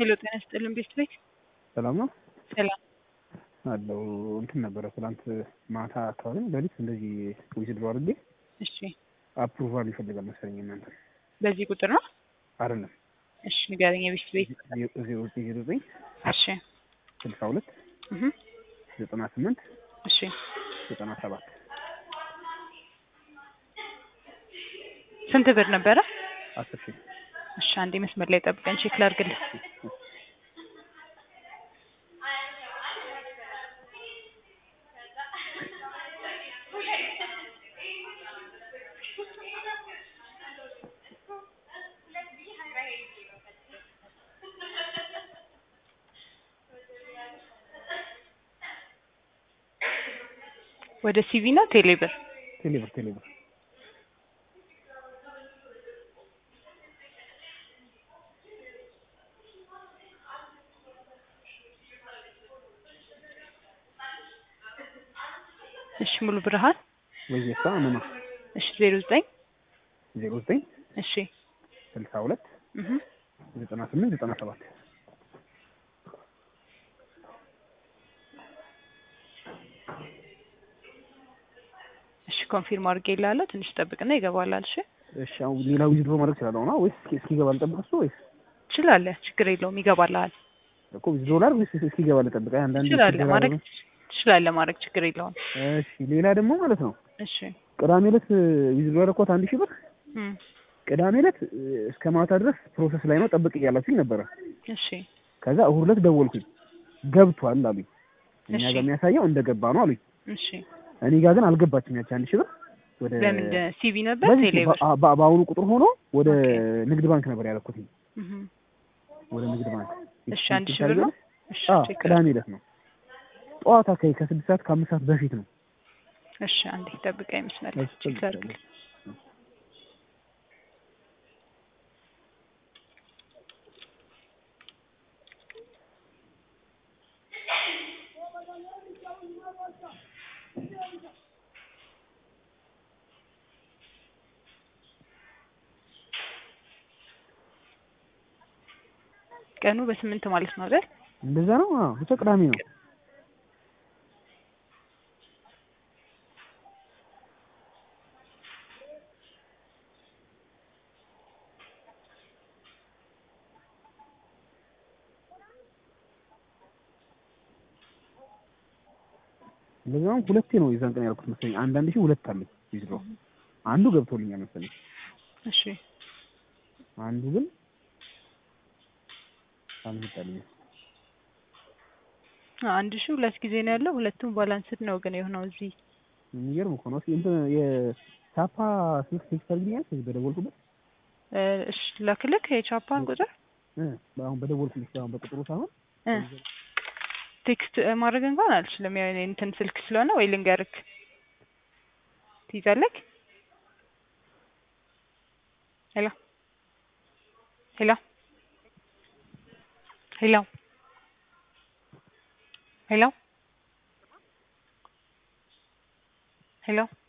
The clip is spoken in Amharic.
ሄሎ ጤና ይስጥልን ቤት ቤት ሰላም ነው ሰላም አለው እንትን ነበረ ትናንት ማታ አካባቢ ሌሊት እንደዚህ ዊዝድሮ አድርጌ እሺ አፕሩቫል ይፈልጋል መሰለኝ እናንተ በዚህ ቁጥር ነው አይደለም እሺ ንገረኝ የቤት ቤት ዜሮ ዘጠኝ ዜሮ ዘጠኝ እሺ ስልሳ ሁለት እህ ዘጠና ስምንት እሺ ዘጠና ሰባት ስንት ብር ነበረ አስር ሺህ እሺ አንዴ መስመር ላይ ጠብቀን ቼክ ላድርግልህ ወደ ሲቪ ነው ቴሌብር ቴሌብር ቴሌብር እሺ ሙሉ ብርሃን ወይዘሳ አመማ እሺ ዜሮ ዘጠኝ ዜሮ ዘጠኝ እሺ ስልሳ ሁለት እህ ዘጠና ስምንት ዘጠና ሰባት እሺ ኮንፊርም አድርጌ ይላለሁ ትንሽ ጠብቅና ይገባላል እሺ እሺ አሁን ሌላ ዊዝድሮ ማድረግ እችላለሁ ነው ወይስ እስኪገባ ልጠብቅ እሱ ወይስ ትችላለህ ችግር የለውም ይገባልሃል እኮ ዊዝድሮ ላድርግ ወይስ እስኪገባ ልጠብቅ አይ አንዳንድ ትችላለህ ማድረግ ትችላለህ ማድረግ ችግር የለውም እሺ ሌላ ደግሞ ማለት ነው እሺ ቅዳሜ ዕለት ዊዝድሮ ያደረኩት አንድ ሺህ ብር እም ቅዳሜ ዕለት እስከ ማታ ድረስ ፕሮሰስ ላይ ነው ጠብቅ እያላችሁኝ ነበረ እሺ ከዛ እሑድ ዕለት ደወልኩኝ ገብቷል አሉኝ እኛ እሺ። ጋር የሚያሳየው እንደገባ ነው አሉኝ እሺ እኔ ጋር ግን አልገባችም ያቺ አንድ ሺህ ብር ወደ በምንድን ሲቪ ነበር በዚህ ቴሌብር በ- በ- በአሁኑ ቁጥር ሆኖ ወደ ኦኬ። ንግድ ባንክ ነበር ያደረኩትኝ እህ ወደ ንግድ ባንክ እሺ አንድ ሺህ ብር ነው እሺ አዎ ቼክ ቅዳሜ ዕለት ነው ጠዋት አካባቢ ከስድስት ሰዓት ከአምስት ሰዓት በፊት ነው እሺ አንዴ ጠብቀኝ መስመር እሺ፣ ቼክ ላድርግ ቀኑ በስምንት ማለት ነው አይደል እንደዛ ነው አዎ ብቻ ቅዳሜ ነው እንደዛም ሁለቴ ነው የዛን ቀን ያልኩት መሰለኝ አንዳንድ ሺህ ሁለት አለኝ ዊዝድሮ አንዱ ገብቶልኛል መሰለኝ እሺ አንዱ ግን አልመጣልኝም አ- አንድ ሺህ ሁለት ጊዜ ነው ያለው ሁለቱም ባላንስድ ነው ግን የሆነው እዚህ የሚገርም እኮ ነው እስኪ እንትን የቻፓ ስልክ ቴክስት አድርግልኛል ከዚህ በደወልኩበት እ፣ እሺ ላክልክ የቻፓን ቁጥር እ አሁን በደወልኩልሽ አሁን በቁጥሩ ሳይሆን እ ቴክስት እ፣ ማድረግ እንኳን አልችልም ያው የኔ እንትን ስልክ ስለሆነ ወይ ልንገርክ ትይዛለክ ሄሎ ሄሎ ሄሎ ሄሎ ሄሎ